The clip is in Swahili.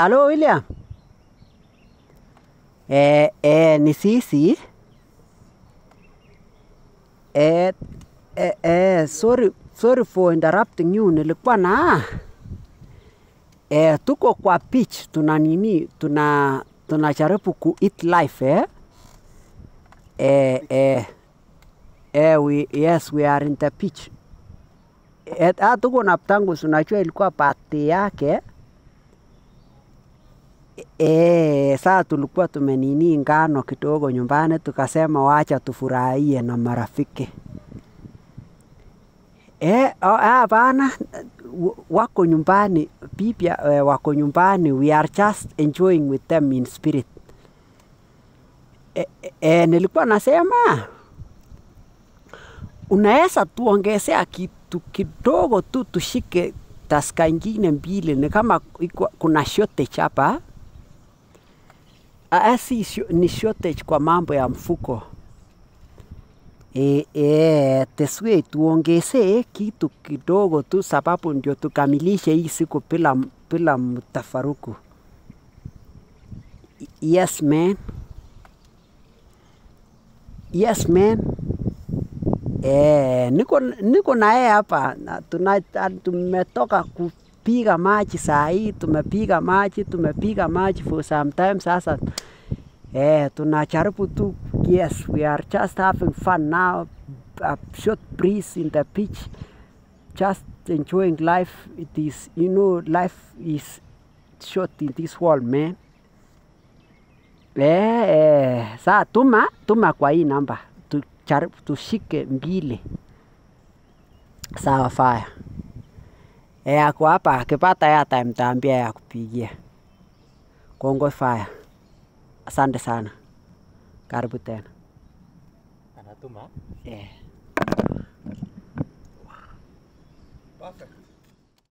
Halo William. Eh, eh, ni sisi. Eh, eh, eh, sorry, sorry for interrupting you. Nilikuwa na eh, tuko kwa pitch tuna nini, tuna tunajaribu ku eat life eh? Eh, eh, eh, we, yes, we are in the pitch. Eh, ah, tuko na Ptangus, unajua ilikuwa birthday yake Eh, saa tulikuwa tumenini ngano kidogo nyumbani, tukasema wacha tufurahie na marafiki. Eh, oh, ah, bana w- wako nyumbani, bibi eh, wako nyumbani, we are just enjoying with them in spirit. Eh, eh, eh, nilikuwa nasema unaweza tuongezea kitu kidogo tu tushike taska ingine mbili, ni kama iko- kuna shortage hapa. Ah, si sho- ni shortage kwa mambo ya mfuko. E, e, teswe tuongezee kitu kidogo tu, sababu ndio tukamilishe hii siku bila bila mtafaruku. Yes man. Yes man. Eh, niko niko na yeye hapa na tuna, tumetoka kupiga maji saa hii, tumepiga maji, tumepiga maji for some time sasa. Eh, tunajaribu tu, yes, we are just having fun now. A short breeze in the beach, just enjoying life. It is, you know, life is short in this world, man. Eh, eh, saa tuma tuma kwa hii namba tujaribu tushike mbili. Sawa faya. Eh, ako hapa akipata airtime mtaambia ya kupigia. Kongoi faya. Asante sana. Karibu tena. Anatuma. Eh. Perfect.